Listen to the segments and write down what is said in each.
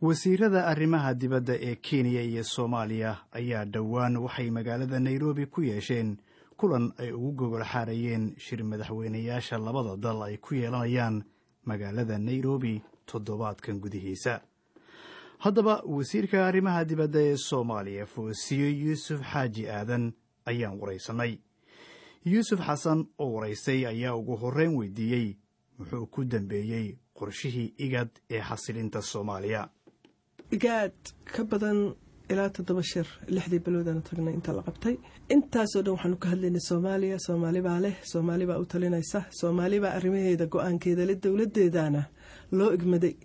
wasiirada arrimaha dibadda ee kenya iyo soomaaliya ayaa dhowaan waxay magaalada nairobi ku yeesheen kulan ay ugu gogol xaarayeen shir madaxweynayaasha labada dal ay ku yeelanayaan magaalada nairobi toddobaadkan gudihiisa haddaba wasiirka arrimaha dibadda ee soomaaliya foosiyo yuusuf xaaji aadan ayaan waraysanay yuusuf xasan oo waraystay ayaa ugu horreyn weydiiyey muxuu ku dambeeyey qorshihii igad ee xasilinta soomaaliya igaad ka badan ilaa toddoba shir lixdii biloodana tagnay inta la qabtay intaasoo dhan waxaanu ka hadlaynay soomaaliya soomaali baa leh soomaali baa u talinaysa soomaali baa arrimaheeda go-aankeeda le dowladeedana loo igmaday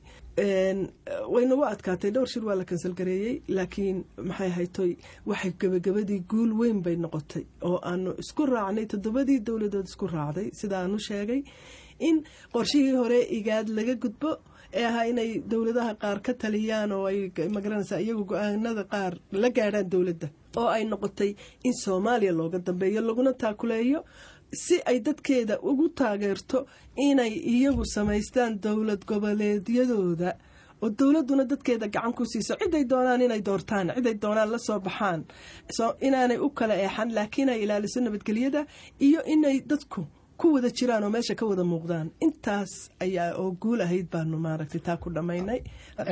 waynagu adkaatay dhowr shir waa la kansalgareeyey laakiin maxay haytoy waxay gebagabadii guul weyn bay noqotay oo aanu isku raacnay toddobadii dowladood isku raacday sida aanu sheegay in qorshihii hore igaad laga gudbo ee ahaa inay dowladaha qaar ka taliyaan oo ay magaranaysaa iyagu go-aanada qaar la gaadhaan dowladda oo ay noqotay in soomaaliya looga dambeeyo laguna taakuleeyo si ay dadkeeda ugu taageerto inay iyagu samaystaan dowlad goboleedyadooda oo dowladuna dadkeeda gacan ku siiso ciday doonaan inay doortaan ciday doonaan la soo baxaan inaanay u kala eexan laakiin ay ilaaliso nabadgelyada iyo inay dadku ku wada jiraan oo meesha ka wada muuqdaan intaas ayaa oo guul ahayd baanu maaragtay taa ku dhammaynay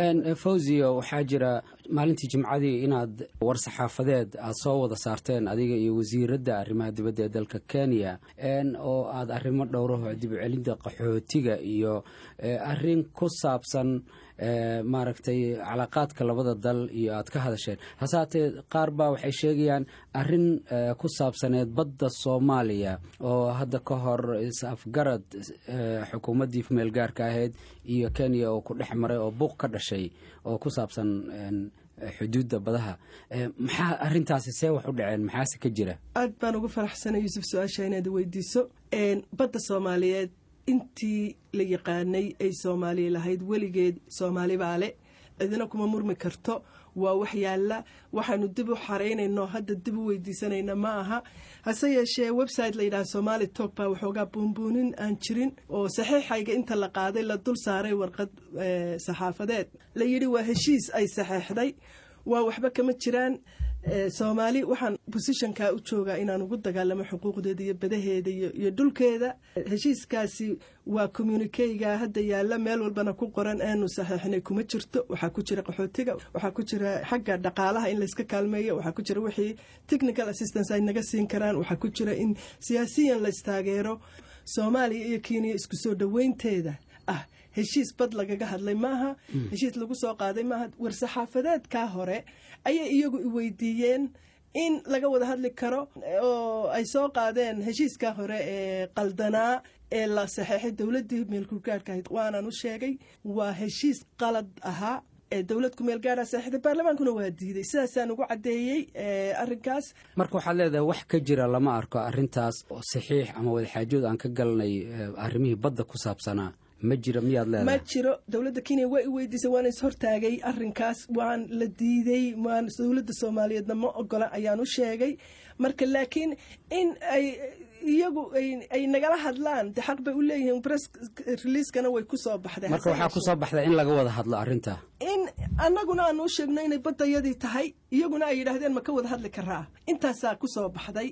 fawziyo waxaa jira maalintii jimcadii inaad war saxaafadeed aad soo wada saarteen adiga iyo wasiiradda arrimaha dibadda ee dalka kenya oo aad arrimo dhowraho dib u celinta qaxootiga iyo arrin ku saabsan maaragtay calaaqaadka labada dal iyo aad ka hadasheen hase haatee qaar baa waxay sheegayaan arrin ku saabsaneed badda soomaaliya oo hadda ka hor is-afgarad xukuumaddii meel gaarka ahayd iyo kenya oo ku dhex maray oo buuq ka dhashay oo ku saabsan xuduudda badaha maxaa arintaasi see wax u dhaceen maxaase ka jira aad baan ugu faraxsanay yuusuf su-aasha inaad weydiiso badda soomaaliyeed intii la yaqaanay ay soomaaliya lahayd weligeed soomaali baa le cidina kuma murmi karto waa wax yaalla waxaanu dib u xaraynayno hadda dib u weydiisanayna ma aha hase yeeshee website la yidhaha somaali tok baa waxoogaa buunbuunin aan jirin oo saxiixayga inta la qaaday la dul saaray warqad saxaafadeed la yidhi waa heshiis ay saxeexday waa waxba kama jiraan soomaali waxaan bosishonkaa u joogaa inaan ugu dagaalamo xuquuqdeeda iyo badaheeda iyo dhulkeeda heshiiskaasi waa communikeyga hadda yaalla meel walbana ku qoran aanu saxeixnay kuma jirto waxaa ku jira qaxootiga waxaa ku jira xagga dhaqaalaha in layska kaalmeeyo waxaa ku jira wixii technical assistance ay naga siin karaan waxaa ku jira in siyaasiyan laystaageero soomaaliya iyo kenya isku soo dhoweynteeda ah heshiis bad lagaga hadlay maaha heshiis lagu soo qaaday maaha war-saxaafadeedkaa hore ayay iyagu i weydiiyeen in laga wada hadli karo oo ay soo qaadeen heshiiskaa hore ee qaldanaa ee la saxeexay dowladdii meelkurgaarhka ahayd waanaan u sheegay waa heshiis qalad ahaa ee dowlad kumeel gaara saxiixday baarlamaankuna waa diiday sidaasaan ugu caddeeyey arrinkaas marka waxaad leedahay wax ka jira lama arko arrintaas oo saxiix ama wadaxaajood aan ka galnay arrimihii badda ku saabsanaa ma jiro miyaad leedahay ma jiro dowladda kenya waa i weydiisay waana ishortaagay arrinkaas waan la diiday waan dowladda soomaaliyeedna ma ogola ayaan u sheegay marka laakiin in ay iyagu ay nagala hadlaan de xaq bay u leeyihiin press releaskana way ku soo baxday marka waxaa ku soo baxday in laga wada hadlo arrinta in annaguna aan u sheegno inay baddayadii tahay iyaguna ay yidhaahdeen ma ka wada hadli karaa intaasaa ku soo baxday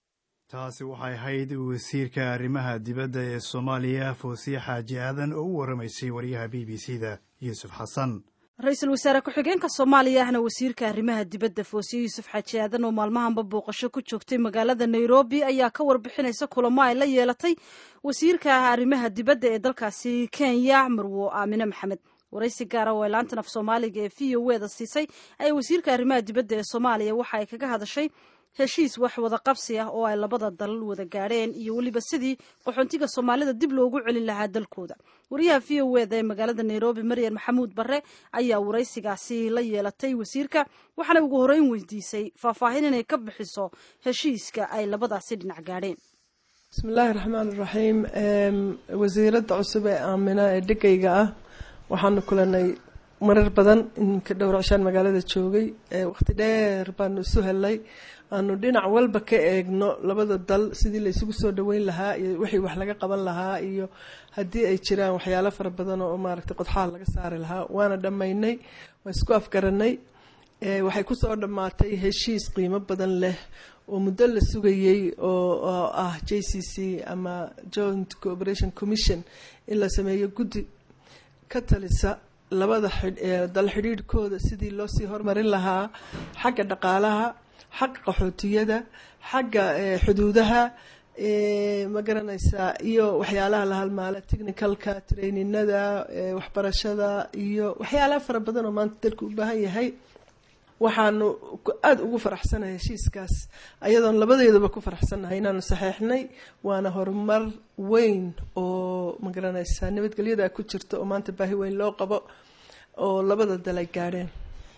taasi waxay ahayd wasiirka arrimaha dibadda ee soomaaliya foosiye xaaji aadan oo u waramaysay wariyaha b b c da yuusuf xasan ra-iisul wasaare ku-xigeenka soomaaliya ahna wasiirka arrimaha dibadda foosiye yuusuf xaaji aadan oo maalmahanba booqasho ku joogtay magaalada nairobi ayaa ka warbixinaysa kulamo ay la yeelatay wasiirka arrimaha dibadda ee dalkaasi kenya marwo aamine maxamed waraysi gaara oo ay laanta af soomaaliga ee v o eda siisay ayay wasiirka arrimaha dibadda ee soomaaliya waxa ay kaga hadashay heshiis wax wada qabsi ah oo ay labada dalal wada gaadheen iyo weliba sidii qaxoontiga soomaalida dib loogu celin lahaa dalkooda wariyaha v o eda ee magaalada nairobi maryan maxamuud barre ayaa waraysigaasi la yeelatay wasiirka waxaana ugu horeyn weydiisay faahfaahin inay ka bixiso heshiiska ay labadaasi dhinac gaadheen bismillaahi raxmaan iraxiim wasiiradda cusub ee aamina ee dhegayga ah waxaanu kulanay marar badan inka dhowr cishaan magaalada joogay waqti dheer baanu isu helnay aanu dhinac walba ka eegno labada dal sidii la isugu soo dhaweyn lahaa iyo wixii wax laga qaban lahaa iyo haddii ay jiraan waxyaalo fara badan oo maaragtay qodxaal laga saari lahaa waana dhammaynay waa isku afgaranay waxay kusoo dhammaatay heshiis qiimo badan leh oo muddo la sugayey oo ah j c c ama joint cooperation commission in la sameeyo guddi ka talisa labada dal xidhiidhkooda sidii loo sii hormarin lahaa xagga dhaqaalaha xagga qaxootiyada xagga xuduudaha ma garanaysaa iyo waxyaalaha la halmaala technicalka traininada waxbarashada iyo waxyaalaha fara badan oo maanta dalku u baahan yahay waxaanu aada ugu faraxsanahay heshiiskaas ayadoon labadeedaba ku faraxsannahay inaanu saxeexnay waana horumar weyn oo magaranaysaa nabadgelyada ku jirta oo maanta baahi weyn loo qabo oo labada dal ay gaadheen